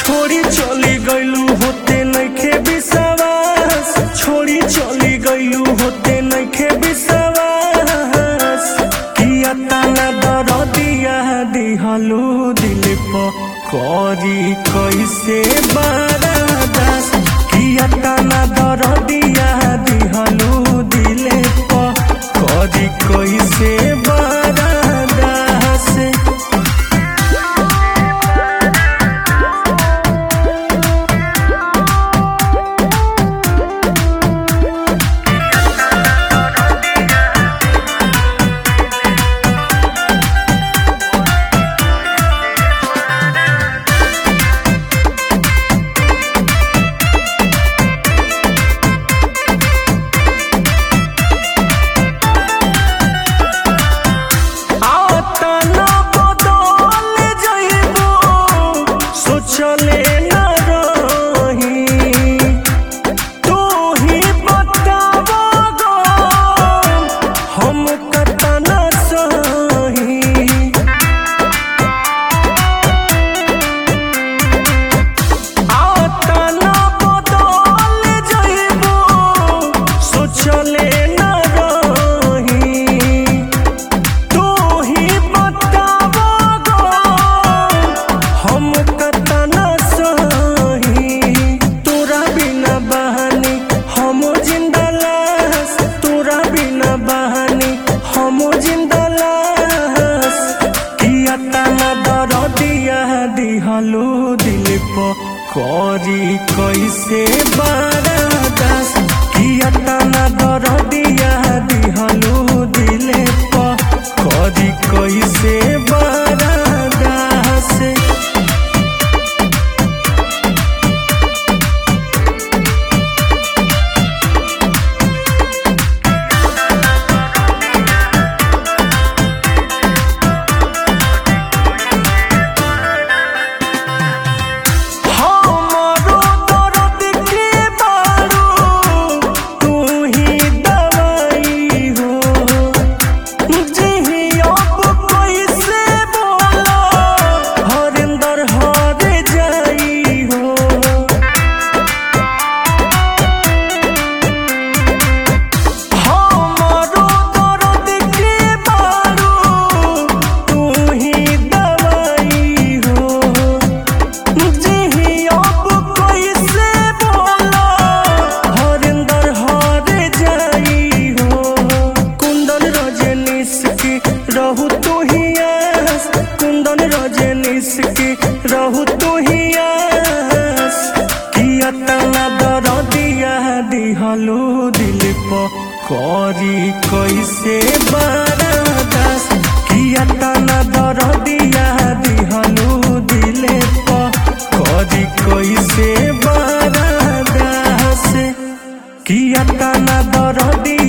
छोड़ी चली गईलू होते नइखे विश्वास छोड़ी चली गईलू होते नइखे विश्वास किया तना दरदिया दिहलू दिल प करी कैसे बरदास किया तना दरदिया दिहलू दिल प करी कैसे बरदास आतना बदल जइबो सोचले न रही तू ही बताबो गो हम कतना सही आतना बदल जइबो सोचले न रही तू ही बताबो गो हम कतना सही तोरा बिना बहानी हम जिंदा लाश तोरा बिना बहानी हम जिंदा लाश किया तना दरदिया दिहलो दिल प करी कैसे बरदास किया तना दरदिया दिहलो दिल प करी कैसे बरदास हमरो दर्द के बारू तू ही दवाई हो जिही अब कैसे बोला हरिंदर हर जाई हो हमरो दर्द के बारू तू ही दवाई हो जिही अब कैसे बोला हरिंदर हर जाई हो कुंदन रजनीश की रहू तू ही आस कुंदन रजनीश की रहू तू ही आस किया तना दरदिया दिहलो दिल प करी कैसे बरदास किया तना दरदिया दिहलो दिल प करी कैसे बरदास किया तना दरदिया